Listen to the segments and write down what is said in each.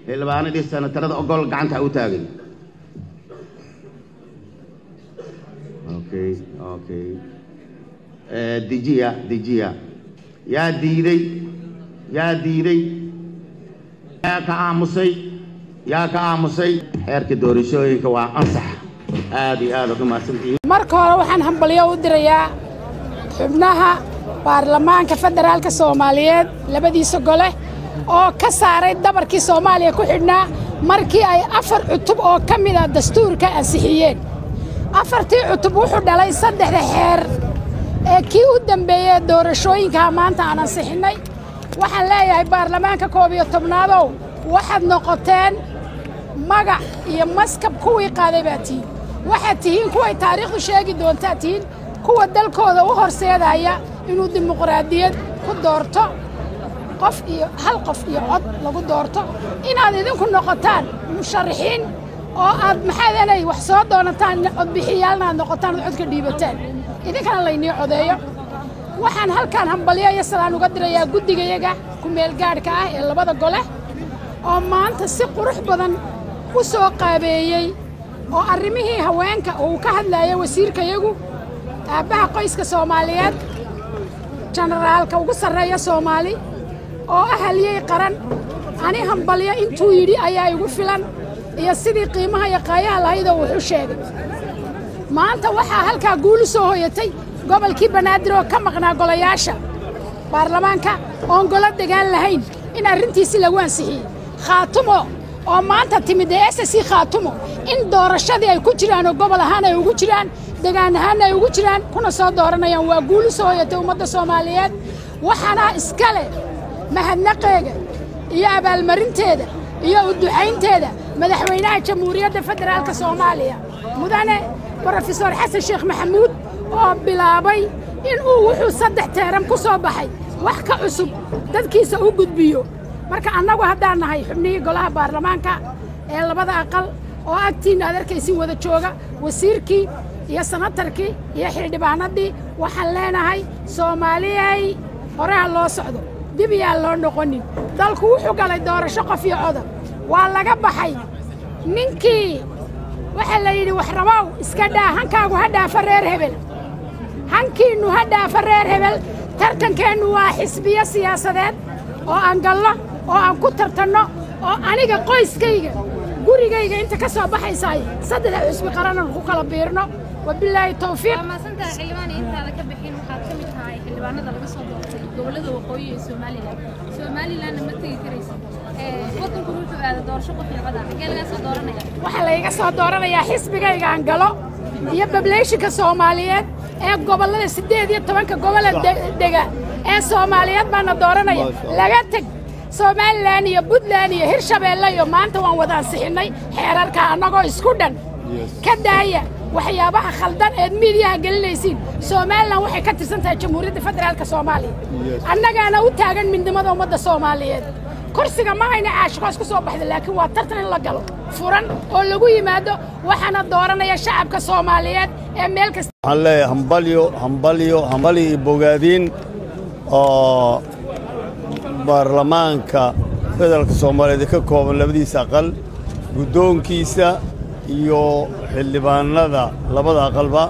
xildhibaanadii senatarada ogol gacanta ha u taagin okay okay dejiya dejiya yaa diiday yaa diiday yaa ka aamusay yaa ka aamusay xeerka doorashooyinka waa ansax aad iyo aad aad u mahadsantihiin marka hore waxaan hambalyo u dirayaa xubnaha baarlamaanka federaalka soomaaliyeed labadiisa gole oo ka saaray dabarkii soomaaliya ku xidhnaa markii ay afar cutub oo ka mid a dastuurka ansixiyeen afartii cutub wuxuu dhalay saddexda xeer ee kii u dambeeyey doorashooyinkaa maanta aan ansixinnay waxaan leeyahay baarlamaanka koob iyo tobnaadow waxaad noqoteen magac iyo maskab kuwii qaaday baa tihiin waxaad tihiin kuway taariikhdu sheegi doontaa tihiin kuwa dalkooda u horseedaya inuu dimuqraadiyad ku doorto qof iyo hal qof iyo cod lagu doorto inaad idinku noqotaan musharaxiin oo aad maxaadanay wax soo doonataan codbixiyaalna aad noqotaan ood codka dhiibataan idinkana laynii codeeyo waxaan halkaan hambalyo iyo salaan uga dirayaa guddigayaga ku-meelgaadhka ah ee labada gole oo maanta si qurux badan u soo qaabeeyey oo arrimihii haweenka uu ka hadlaya wasiirkayagu aabbaha qoyska soomaaliyeed jenaraalka ugu sarreeya soomaali oo ah haliyey qaran ani hambalyo intuu yidhi ayaa igu filan iyo sidii qiimaha iyo qaayaha lahaydoo wuxu sheegay maanta waxaa halkaa guulu soo hoyatay gobolkii banaadir oo ka maqnaa golayaasha baarlamaanka oon golo degaan lahayn in arrintiisi lagu ansixiyey khaatumo oo maanta timid ee s c khaatumo in doorashadii ay ku jiraan oo gobol ahaan ay ugu jiraan degaan ahaanna ay ugu jiraan kuna soo dooranayaan waa guulu soo hoyatay ummadda soomaaliyeed waxaana iska leh mahadnaqeega iyo abaalmarinteeda iyo u ducaynteeda madaxweynaha jamhuuriyadda federaalka soomaaliya mudane brofesor xasan sheekh maxamuud oo bilaabay inuu wuxuu saddex teeran ku soo baxay wax ka cusub dadkiisa u gudbiyo marka annagu haddaan nahay xubnihii golaha baarlamaanka ee labada aqal oo agtiinna aad arkaysin wada jooga wasiirkii iyo sanatarkii iyo xildhibaanadii waxaan leenahay soomaaliyay horeha loo socdo dib iyaan loo noqonin dalku wuxuu galay doorasho qof iyo coda waa laga baxay ninkii waxaa la yidhi wax rabow iska dhaa hankaagu ha dhaafa reer hebel hankiinnu ha dhaafa reer hebel tartankeennu waa xisbiyo siyaasadeed oo aan gallo oo aan ku tartanno oo aniga qoyskayga gurigayga inta ka soo baxaysaay saddexda xusbi qaranaan ku kala biirno wabilaahi tawfiiq maasantaha xildhibaan intaada ka bixin waxaad ka mid tahay xildhibaanada laga soo doortay gobollada waqooyi ee somalilan somalilanna ma tegi karaysa waddanku wuxuu aada doorasho qof iyo coda xagee laga soo dooranaya waxaa layga soo dooranayaa xisbigaygaan galo iyo bableyshinka soomaaliyeed ee gobollada siddeed iyo tobanka gobole dega ee soomaaliyeed baana dooranaya laga teg somalilan iyo puntland iyo hirshabeelle iyo maanta waan wada ansixinnay xeerarka annagoo isku dhan ka daaya waxyaabaha khaldan eed miidiyaha gelinaysiin somalilan waxay ka tirsan tahay jamhuuriyadda federaalka soomaaliya annagaana u taagan midnimada ummadda soomaaliyeed kursiga ma ayna caashikoos ku soo baxda laakiin waa tartan in la galo furan oo lagu yimaado waxaana dooranaya shacabka soomaaliyeed ee meel kasta waxaan leeyahay hambalyo hambalyo hambalyo iyo bogaadiin oo baarlamaanka federaalka soomaaliyeed ee ka kooban labadiisa aqal guddoonkiisa iyo xildhibaanada labada aqalba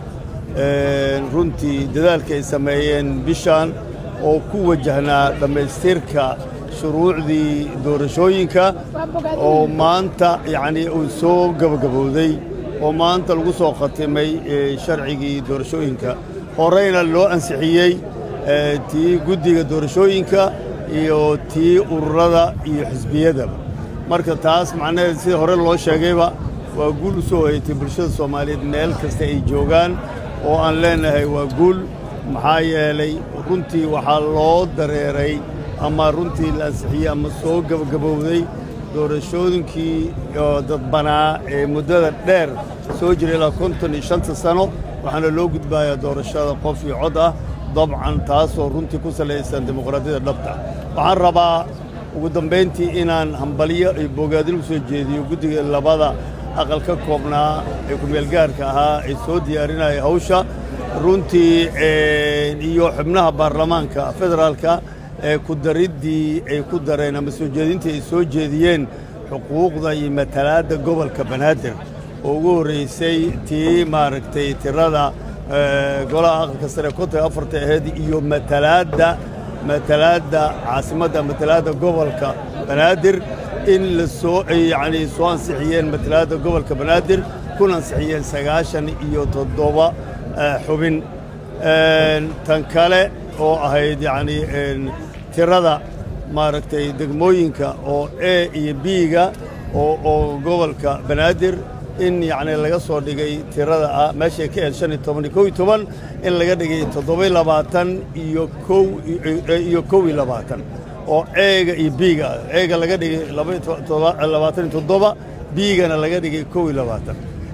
runtii dadaalka ay sameeyeen bishan oo ku wajahnaa dhammaystirka shuruucdii doorashooyinka oo maanta yacnii uu soo gabagabowday oo maanta lagu soo khatimay sharcigii doorashooyinka horeyna loo ansixiyey tii guddiga doorashooyinka iyo tii ururada iyo xisbiyadaba marka taas macnaheed sida hore loo sheegayba waa guul u soo hoyatay bulshada soomaaliyeed meel kasta ay joogaan oo aan leenahay waa guul maxaa yeelay runtii waxaa loo dareeray ama runtii la ansixiyey ama soo gabagabowday doorashooyinkii dadbanaa ee muddada dheer soo jiray ilaa konton iyo shanta sano waxaana loo gudbayaa doorashada qof iyo cod ah dabcan taasoo runtii ku salaysan dimuqraadiyadda dhabta waxaan rabaa ugu dambayntii inaan hambalyo iyo bogaadin u soo jeediyo guddiga labada aqal ka koobnaa ee kumeelgaarka ahaa ee soo diyaarinaya hawsha runtii iyo xubnaha baarlamaanka federaalka ee ku dariddii ay ku dareen ama soo jeedintii ay soo jeediyeen xuquuqda iyo matalaadda gobolka banaadir oo ugu horreysay tii maaragtay tirada golaha aqalka sare konton afarta ahayd iyo matalaadda matalaadda caasimadda matalaadda gobolka banaadir in la soo yacni soo ansixiyeen matalaadda gobolka banaadir kuna ansixiyeen sagaashan iyo toddoba xubin tan kale oo ahayd yacni tirada maaragtay degmooyinka oo e iyo biiga oo oo gobolka banaadir in yacni laga soo dhigay tirada ah meeshay ka ahayd shan iyo toban iyo kow iyo toban in laga dhigay toddoba-iyo labaatan iyo kow iyo kow iyo labaatan oo eega iyo biiga eega laga dhigay labaatan iyo toddoba biigana laga dhigay kow iyo labaatan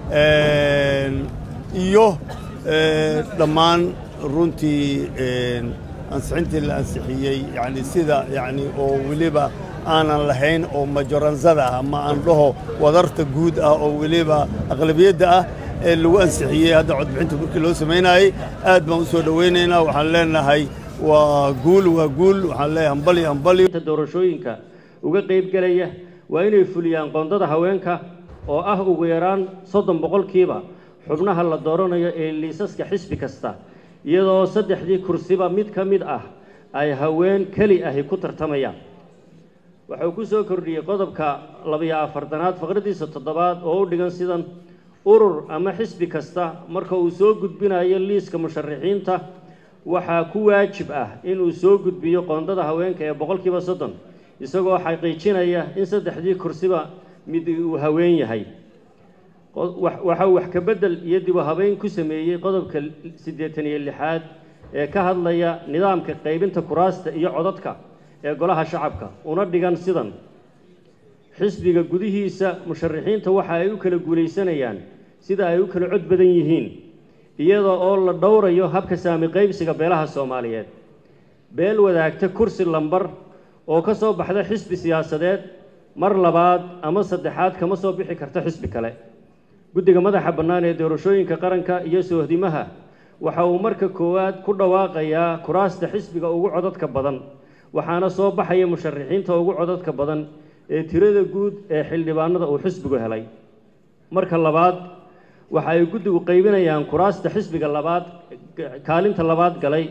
iyo dhammaan runtii ansixintii la ansixiyey yani sida yani oo weliba aanan lahayn oo majoransada ah ama aan dhaho wadarta guud ah oo weliba aqlabiyadda ah ee lagu ansixiyey hadda codbixinta markii loo samaynaayey aad baan u soo dhowaynaynaa waxaan leenahay waa guul waa guul waxaan leeyahay hambali hambali doorashooyinka uga qaybgelaya waa inay fuliyaan qoondada haweenka oo ah ugu yaraan soddon boqolkiiba xubnaha la dooranayo ee liisaska xisbi kasta iyadoo saddexdii kursiba mid ka mid ah ay haween keli ahi ku tartamayaan wuxuu ku soo kordhiyey qodobka labiyo afartanaad faqradiisa toddobaad oo u dhigan sidan urur ama xisbi kasta marka uu soo gudbinayo liiska musharaxiinta waxaa ku waajib ah inuu soo gudbiyo qoondada haweenka ee boqolkiiba soddon isagoo xaqiijinaya in saddexdii kursiba mid uu haween yahay waxaa wax ka beddel iyo dib u habeyn ku sameeyey qodobka siddeetan iyo lixaad ee ka hadlaya nidaamka qaybinta kuraasta iyo codadka ee golaha shacabka una dhigan sidan xisbiga gudihiisa musharaxiinta waxa ay u kala guulaysanayaan sida ay u kala cod badan yihiin iyada oo la dhowrayo habka saami qaybsiga beelaha soomaaliyeed beel wadaagta kursi lambar oo ka soo baxda xisbi siyaasadeed mar labaad ama saddexaad kama soo bixi karta xisbi kale guddiga madaxa bannaan ee doorashooyinka qaranka iyo soohdimaha waxa uu marka koowaad ku dhawaaqayaa kuraasta xisbiga ugu codadka badan waxaana soo baxaya musharaxiinta ugu codadka badan ee tirada guud ee xildhibaanada uu xisbigu helay marka labaad waxa ay guddigu qaybinayaan kuraasta xisbiga labaad kaalinta labaad galay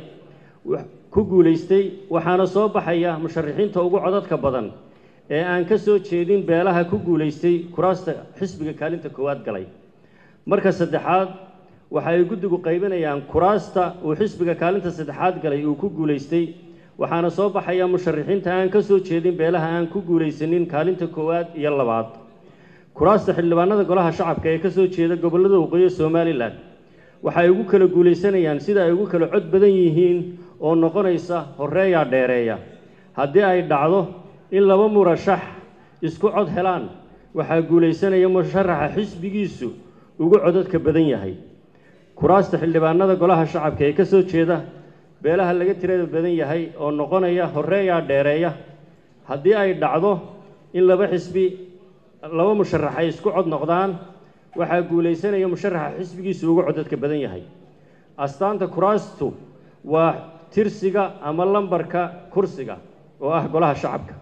ku guulaystay waxaana soo baxaya musharaxiinta ugu codadka badan ee aan ka soo jeedin beelaha ku guulaystay kuraasta xisbiga kaalinta koowaad galay marka saddexaad waxa ay guddigu qaybinayaan kuraasta uu xisbiga kaalinta saddexaad galay uu ku guulaystay waxaana soo baxaya musharaxiinta aan ka soo jeedin beelaha aan ku guulaysanin kaalinta koowaad iyo labaad kuraasta xildhibaanada golaha shacabka ee ka soo jeeda gobollada waqooyi somalilan waxa ay ugu kala guulaysanayaan sida ay ugu kala cod badan yihiin oo noqonaysa horeeyaa dheereeya haddii ay dhacdo in laba murashax isku cod helaan waxaa guulaysanaya musharaxa xisbigiisu ugu codadka badan yahay kuraasta xildhibaanada golaha shacabka ee ka soo jeeda beelaha laga tirada badan yahay oo noqonaya horeeyaa dheereeya haddii ay dhacdo in laba xisbi laba musharax ay isku cod noqdaan waxaa guulaysanaya musharaxa xisbigiisu ugu codadka badan yahay astaanta kuraastu waa tirsiga ama lambarka kursiga oo ah golaha shacabka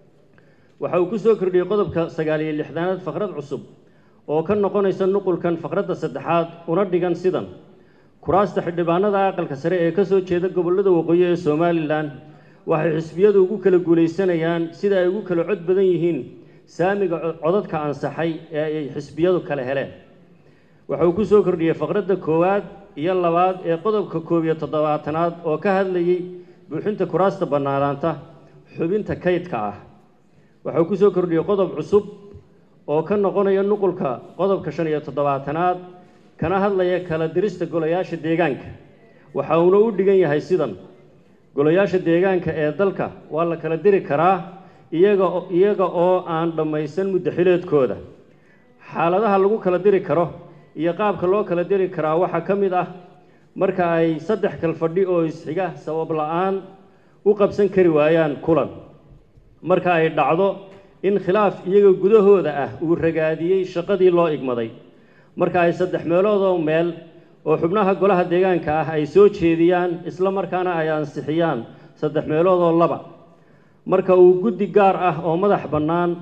waxa uu ku soo kordhiyey qodobka sagaal iyo lixdaanaad faqrad cusub oo ka noqonaysa nuqulkan faqradda saddexaad una dhigan sidan kuraasta xildhibaanada aqalka sare ee ka soo jeeda gobollada waqooyi ee somalilan waxay xisbiyadu ugu kala guulaysanayaan sida ay ugu kala cod badan yihiin saamiga codadka ansaxay ee ay xisbiyadu kala heleen waxa uu ku soo kordhiyey faqradda koowaad iyo labaad ee qodobka koob iyo toddobaatanaad oo ka hadlayey buuxinta kuraasta bannaanaanta xubinta kaydka ah waxa uu ku soo kordhiyey qodob cusub oo ka noqonaya nuqulka qodobka shan iyo toddobaatanaad kana hadlaya kala dirista golayaasha deegaanka waxa uuna u dhigan yahay sidan golayaasha deegaanka ee dalka waa la kala diri karaa iyaga iyaga oo aan dhammaysan muddaxileedkooda xaaladaha lagu kala diri karo iyo qaabka loo kala diri karaa waxaa ka mid ah marka ay saddex kalfadhi oo isxiga sabab la-aan u qabsan kari waayaan kulan marka ay dhacdo in khilaaf iyaga gudahooda ah uu ragaadiyey shaqadii loo igmaday marka ay saddex meeloodoo meel oo xubnaha golaha deegaanka ah ay soo jeediyaan isla markaana ay ansixiyaan saddex meeloodoo laba marka uu guddi gaar ah oo madax bannaan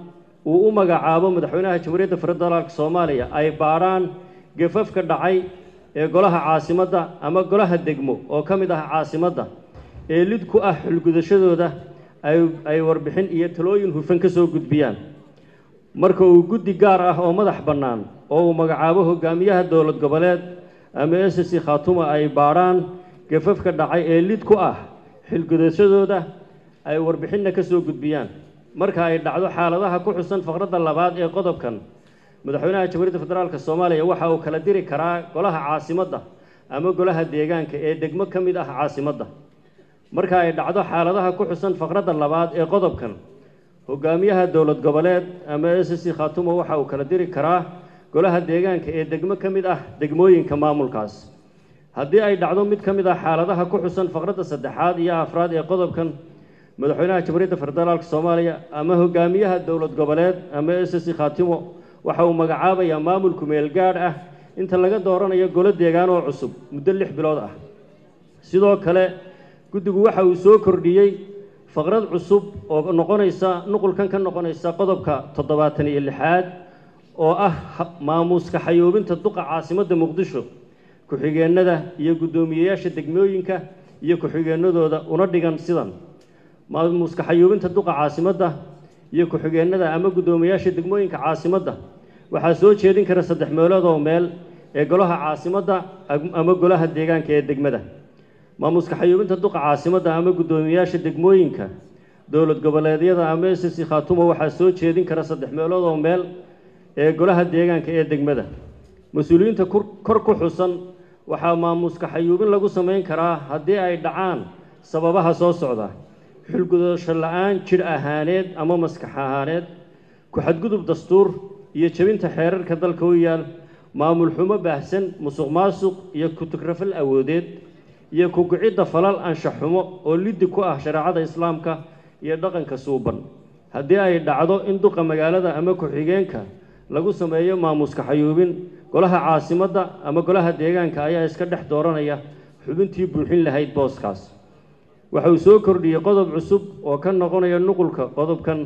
uu u magacaabo madaxweynaha jamhuuriyadda federaalka soomaaliya ay baadhaan gafafka dhacay ee golaha caasimadda ama golaha degmo oo ka mid ah caasimadda ee lid ku ah xulgudashadooda ay ay warbixin iyo talooyin hufan ka soo gudbiyaan marka uu guddi gaar ah oo madax bannaan oo uu magacaabo hogaamiyaha dowlad goboleed ama s c khaatuma ay baadhaan gafafka dhacay ee lid ku ah xilgudashadooda ay warbixinna ka soo gudbiyaan marka ay dhacdo xaaladaha ku xusan faqradda labaad ee qodobkan madaxweynaha jamhuuriyadda federaalka soomaaliya waxa uu kala diri karaa golaha caasimadda ama golaha deegaanka ee degmo ka mid ah caasimadda marka ay dhacdo xaaladaha ku xusan faqradda labaad ee qodobkan hogaamiyaha dowlad goboleed ama s c khaatuma waxa uu kala diri karaa golaha deegaanka ee degmo ka mid ah degmooyinka maamulkaas haddii ay dhacdo mid ka mid ah xaaladaha ku xusan faqradda saddexaad iyo afraad ee qodobkan madaxweynaha jamhuuriyadda federaalka soomaaliya ama hogaamiyaha dowlad goboleed ama s c khaatimo waxa uu magacaabayaa maamul kumeel gaadh ah inta laga dooranayo golo deegaan oo cusub muddo lix bilood ah sidoo kale guddigu waxa uu soo kordhiyey faqrad cusub oo noqonaysa nuqulkan ka noqonaysa qodobka toddobaatan iyo lixaad oo ah maamuuska xayoobinta duqa caasimadda muqdisho ku-xigeenada iyo guddoomiyeyaasha degmooyinka iyo ku-xigeenadooda una dhigan sidan maamuuska xayoobinta duqa caasimadda iyo ku-xigeenada ama guddoomiyeyaasha degmooyinka caasimadda waxaa soo jeedin kara saddex meelood oo meel ee golaha caasimadda ama golaha deegaanka ee degmada maamuuska xayuubinta duqa caasimadda ama guddoomiyeyaasha degmooyinka dowlad goboleedyada ama s c khaatuma waxaa soo jeedin kara saddex meelood oo meel ee golaha deegaanka ee degmada mas-uuliyiinta kor ku xusan waxaa maamuuska xayuubin lagu samayn karaa haddii ay dhacaan sababaha soo socda xulgudasho la-aan jidh ahaaneed ama maskax ahaaneed ku-xadgudub dastuur iyo jebinta xeerarka dalka u yaal maamul xumo baahsan musuq maasuq iyo kutugrafal awoodeed iyo kugicidda falal anshax xumo oo liddi ku ah shareecada islaamka iyo dhaqanka suuban haddii ay dhacdo in duqa magaalada ama ku-xigeenka lagu sameeyo maamuuska xayuubin golaha caasimadda ama golaha deegaanka ayaa iska dhex dooranaya xubintii buuxin lahayd booskaas waxa uu soo kordhiyey qodob cusub oo ka noqonaya nuqulka qodobkan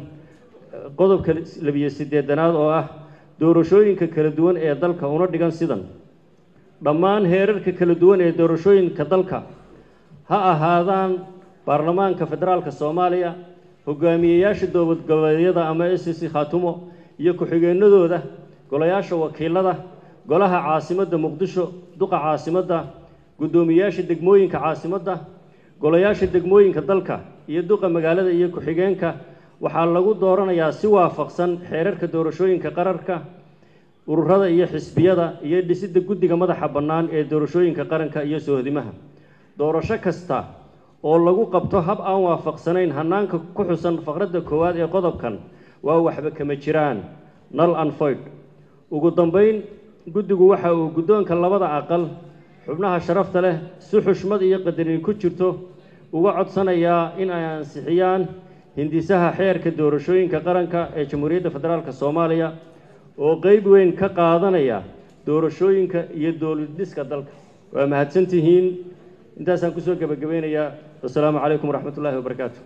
qodobka labiyo siddeedanaad oo ah doorashooyinka kala duwan ee dalka una dhigan sidan dhammaan heerarka kala duwan ee doorashooyinka dalka ha ahaadaan baarlamaanka federaalka soomaaliya hogaamiyeyaasha dowlad goboleedyada ama s c khaatumo iyo ku-xigeenadooda golayaasha wakiilada golaha caasimadda muqdisho duqa caasimadda guddoomiyeyaasha degmooyinka caasimadda golayaasha degmooyinka dalka iyo duqa magaalada iyo ku-xigeenka waxaa lagu dooranayaa si waafaqsan xeerarka doorashooyinka qararka ururada iyo xisbiyada iyo dhisidda guddiga madaxa bannaan ee doorashooyinka qaranka iyo soohdimaha doorasho kasta oo lagu qabto hab aan waafaqsanayn hannaanka ku xusan faqradda koowaad ee qodobkan waa waxba kama jiraan nal anfoyd ugu dambayn guddigu waxa uu guddoonka labada aqal xubnaha sharafta leh si xushmad iyo qadarin ku jirto uga codsanayaa in ay ansixiyaan hindisaha xeerka doorashooyinka qaranka ee jamhuuriyadda federaalk soomaaliya oo qeyb weyn ka qaadanaya doorashooyinka iyo dowlad dhiska dalka waa mahadsantihiin intaasaan kusoo gebagabeynayaa wasalaamu calaykum waraxmat ullaahi wabarakaatu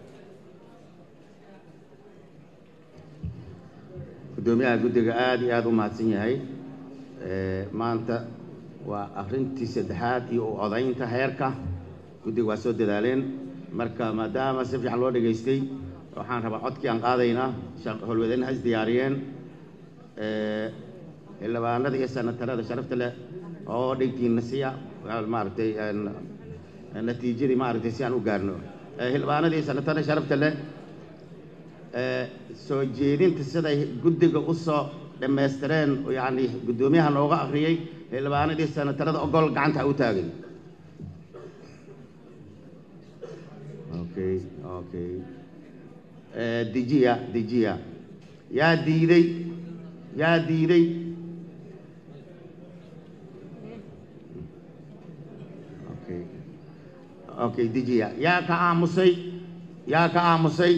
guddoomiyaha guddiga aada iyo aada u mahadsan yahay maanta waa akrintii saddexaad iyo u odaynta heerka guddiga waa soo dadaaleen marka maadaama si fiican loo dhegaystay waxaan rabaa codkii aan qaadaynaa howlwadeen has diyaariyeen xildhibaanada iyo sanatarada sharafta leh oo dhegtiina siya maaragtay natiijadii maaragtay si aan u gaarno xildhibaanada iyo sanatarada sharafta leh soo jeedinta siday guddiga u soo dhammaystireen yacni guddoomiyaha nooga akhriyey xildhibaanadii sanatarada ogol gacanta u taagay okay okay dejiya dejiya yaa diiday yaa diiday okay okay dejiya yaa ka aamusay yaa ka aamusay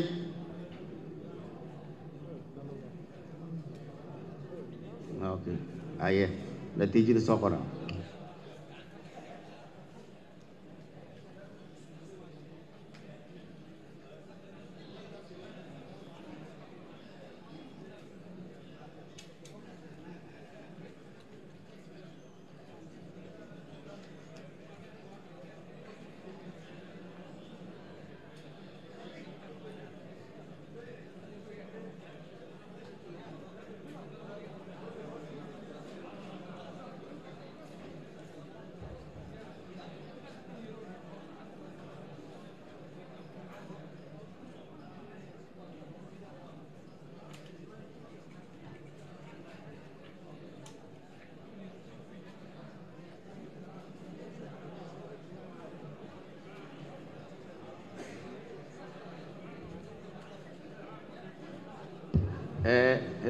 okay aye natiijada soo qora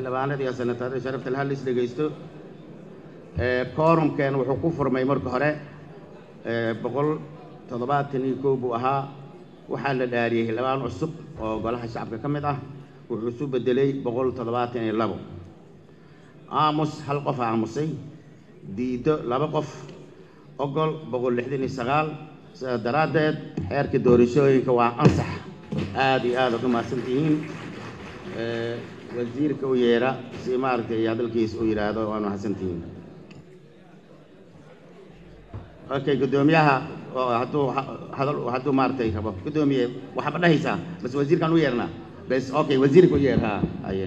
xildhibaanada iyo senatarada sharafta le hadlis dhegaysto koorumkeen wuxuu ku furmay marka hore boqol toddobaatan iyo kow buu ahaa waxaa la dhaariyey xildhibaan cusub oo golaha shacabka ka mid ah wuxuu isu bedelay boqol toddobaatan iyo labo aamus hal qof aamusay diido laba qof ogol boqol lixdan iyo sagaal sidaas daraaddeed xeerka doorashooyinka waa ansax aada iyo aada ad u mahadsan tihiin wasiirka u yeera si maaragtay hadalkiisa u yidhaahdo waa mahadsan tihiin okay guddoomiyaha hadduu hadal hadduu maaragtay rabo guddoomiye waxaaba dhahaysaa bas wasiirkaan u yeernaa bes okay wasiirka u yeer ha haye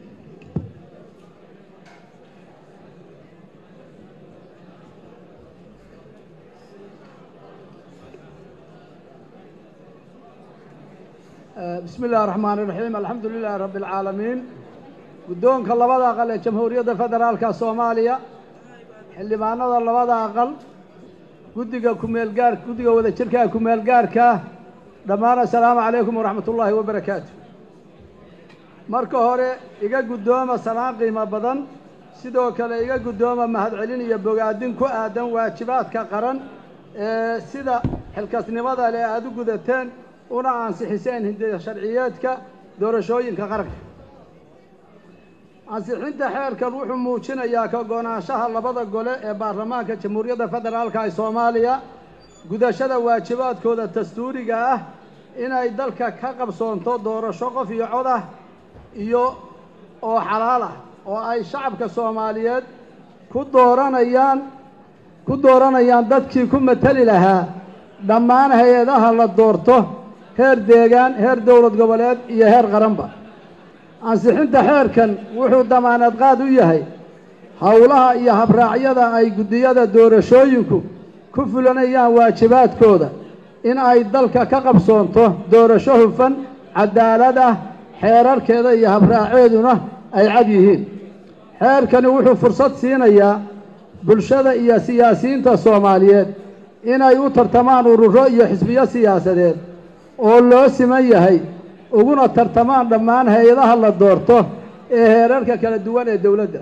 بسم الله الرحمن الرحيم الحمد لله رب العالمين guddoonka labada aqal ee jamhuuriyadda federaalka soomaaliya xildhibaanada labada aqal guddiga kumeelgaar guddiga wada jirka kumeelgaarka dhammaan assalaamu calaykum waraxmat ullaahi wabarakaatu marka hore iga guddooma salaan qiimo badan sidoo kale iga guddooma mahadcelin iyo bogaadin ku aadan waajibaadka qaran ee sida xilkasnimada leh aada u gudateen una ansixiseen hindiya sharciyeedka doorashooyinka qaranka ansixinta xeerkan wuxuu muujinayaa ka go-naanshaha labada gole ee baarlamaanka jamhuuriyadda federaalka ee soomaaliya gudashada waajibaadkooda dastuuriga ah inay dalka ka qabsoonto doorasho qof iyo cod ah iyo oo xalaal ah oo ay shacabka soomaaliyeed ku dooranayaan ku dooranayaan dadkii ku mateli lahaa dhammaan hay-adaha la doorto heer deegaan heer dowlad goboleed iyo heer qaranba ansixinta xeerkan wuxuu damaanad qaad u yahay howlaha iyo habraacyada ay guddiyada doorashooyinku ku fulanayaan waajibaadkooda in ay dalka ka qabsoonto doorasho hufan cadaalad ah xeerarkeeda iyo habraaceeduna ay cad yihiin xeerkani wuxuu fursad siinayaa bulshada iyo siyaasiyiinta soomaaliyeed inay u tartamaan ururo iyo xisbiyo siyaasadeed oo loo siman yahay uguna tartamaan dhammaan hay-adaha la doorto ee heerarka kala duwan ee dowladda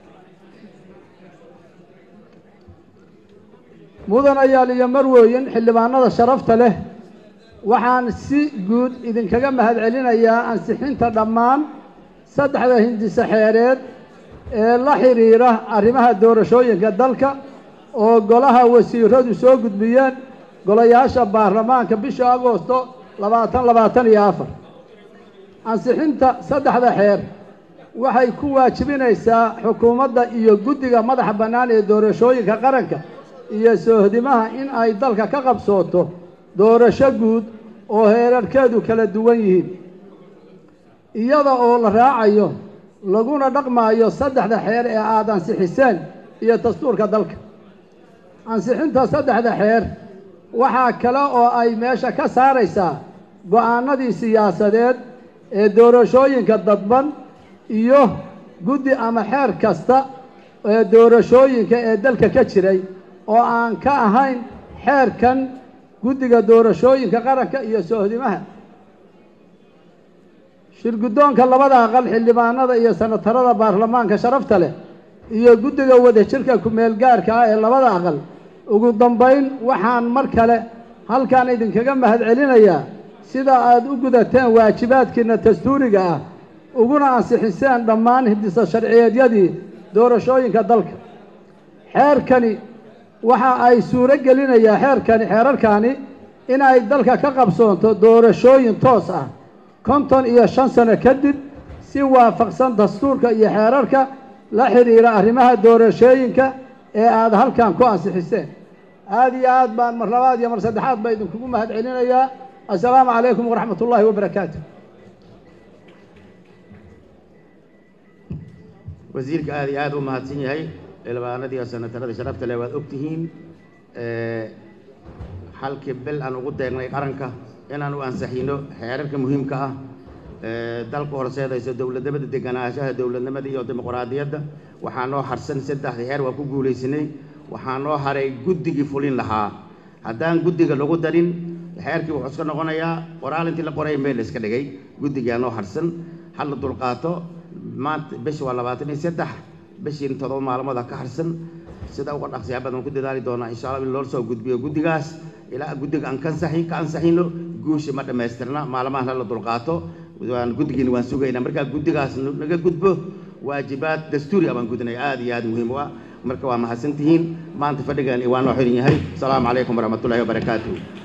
mudanayaal iyo marwooyin xildhibaanada sharafta leh waxaan si guud idinkaga mahadcelinayaa ansixinta dhammaan saddexda hindise xeereed ee la xidhiira arrimaha doorashooyinka dalka oo golaha wasiiradu soo gudbiyeen golayaasha baarlamaanka bisha agoosto labaatan labaatan iyo afar ansixinta saddexda xeer waxay ku waajibinaysaa xukuumadda iyo guddiga madaxa bannaan ee doorashooyinka qaranka iyo soohdimaha in ay dalka ka qabsooto doorasho guud oo heerarkeedu kala duwan yihiin iyada oo la raacayo laguna dhaqmaayo saddexda xeer ee aada ansixiseen iyo dastuurka dalka ansixinta saddexda xeer waxaa kale oo ay meesha ka saaraysaa go-aanadii siyaasadeed ee doorashooyinka dadban iyo guddi ama xeer kasta ee doorashooyinka ee dalka ka jiray oo aan ka ahayn xeerkan guddiga doorashooyinka qaranka iyo soohdimaha shirguddoonka labada aqal xildhibaanada iyo senatarada baarlamaanka sharafta leh iyo guddiga wadajirka ku-meelgaarka ah ee labada aqal ugu dambayn waxaan mar kale halkan idinkaga mahadcelinayaa sida aada u gudateen waajibaadkiina dastuuriga ah uguna ansixiseen dhammaan hindisa sharciyeedyadii doorashooyinka dalka xeerkani waxa ay suuro gelinayaa xeerkani xeerarkani in ay dalka ka qabsoonto doorashooyin toos ah konton iyo shan sano kadib si waafaqsan dastuurka iyo xeerarka la xidhiira arrimaha doorashooyinka ee aada halkan ku ansixiseen aada iyo aad baan mar labaad iyo mar saddexaad baa idinkugu mahad celinayaa assalaamu calaykum waraxmat ullaahi wabarakaatu wasiirka aada iyo aada u mahadsan yahay xildhibaanadii oo senatarada sharafta leh waad ogtihiin halkii bil aan ugu deegnay qaranka inaan u ansixino xeerarka muhiimka ah dalka horseedayso dowladnimada deganaanshaha dowladnimada iyo dimuqraadiyadda waxaa noo harsan saddexda xeer waa ku guulaysanay waxaa noo haray guddigii fulin lahaa haddaan guddiga lagu darin xeerkii wuxuu iska noqonayaa qoraal intii la qoray meel la iska dhigay guddigaa noo harsan ha la dulqaato maanta bishi waa labaatan iyo saddex bishiin todoba maalmood ha ka harsan sida uga dhaqsiyaa badan ku dadaali doonaa insha allah in loo soo gudbiyo guddigaas ilaa guddiga aan ka ansaxin ka ansaxino guusha ma dhammaystirna maalmahan hala dulqaato waan guddigiina waan sugaynaa markaa guddigaas naga gudbo waajibaad dastuuri ah baan gudinaya aad iyo aad muhiim u ah marka waa mahadsantihiin maanta fadhigan waa noo xiran yahay asalaamu calaykum waraxmatullahi wabarakaatuh